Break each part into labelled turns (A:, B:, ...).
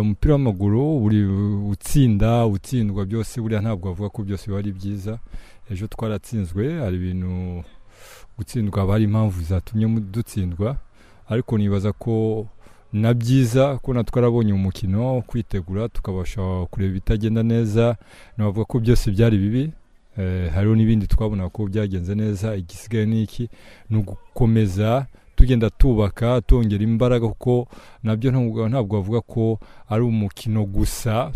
A: umupira w'amaguru uri utsinda utsindwa byose buriya ntabwo bavuga ko byose biba ari byiza ejo twaratsinzwe hari ibintu gutsindwa haba hari impamvu zatumye dutsindwa ariko nibaza ko na byiza ko natwe twarabonye umukino kwitegura tukabasha kureba ibitagenda neza navuga ko byose byari bibi hariho n'ibindi twabona ko byagenze neza igisigaye ni iki ni ugukomeza tugenda tubaka tongera imbaraga kuko nabyo ntabwo bavuga ko ari umukino gusa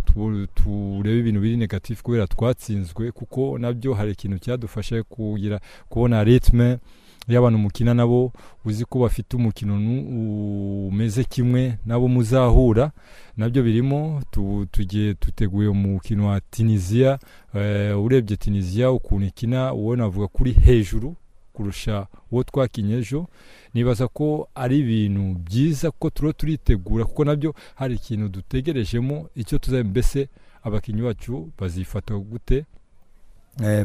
A: turebe ibintu biri negatifu kubera twatsinzwe kuko nabyo hari ikintu cyadufasha kugira kubona ritme iyo abantu mukina nabo uzi ko bafite umukino umeze kimwe nabo muzahura nabyo birimo tugiye duteguye umukino wa tunisiya urebye tunisiya ukuntu ikina uwo navuga kuri hejuru kurusha uwo twakinye ejo nibaza ko ari ibintu byiza kuko turiho turitegura kuko nabyo hari ikintu dutegerejemo icyo tuzaba mbese abakinnyi bacu bazifata gute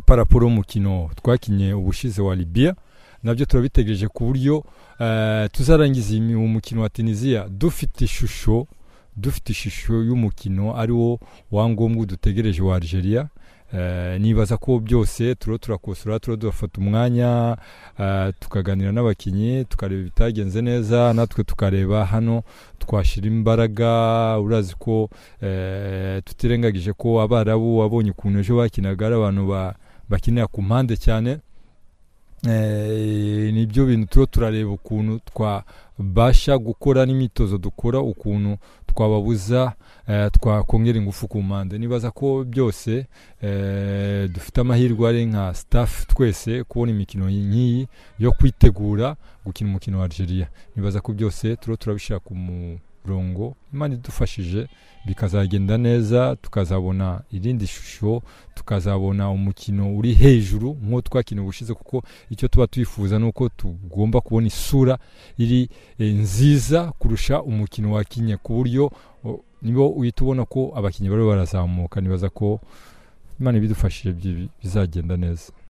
A: paraporo y'umukino twakinye ubushize wa libiya nabyo turabitegereje ku buryo tuzarangiza umukino wa tunisiya dufite ishusho dufite ishusho y'umukino ari wo wangombwa dutegereje wa Algeria nibaza ko byose turiho turakosora turiho turafata umwanya tukaganira n'abakinnyi tukareba ibitagenze neza natwe tukareba hano twashyira imbaraga urazi ko tutirengagije ko abarabu abonye ukuntu ejo bakinaga ari abantu bakinira ku mpande cyane nibyo bintu turiho turareba ukuntu twabasha gukora n'imyitozo dukora ukuntu twababuza twakongera ingufu ku mpande nibaza ko byose dufite amahirwe ari nka sitafu twese kubona imikino nk'iyi yo kwitegura gukina umukino wa Algeria nibaza ko byose turiho turabishyira ku murongo imana idufashije bikazagenda neza tukazabona irindi shusho tukazabona umukino uri hejuru nk'uwo twakina ubushize kuko icyo tuba twifuza ni uko tugomba kubona isura iri nziza kurusha umukino wakinye ku buryo nibo uhita ubona ko abakinnyi bari barazamuka nibaza ko imana ibidufashije bizagenda neza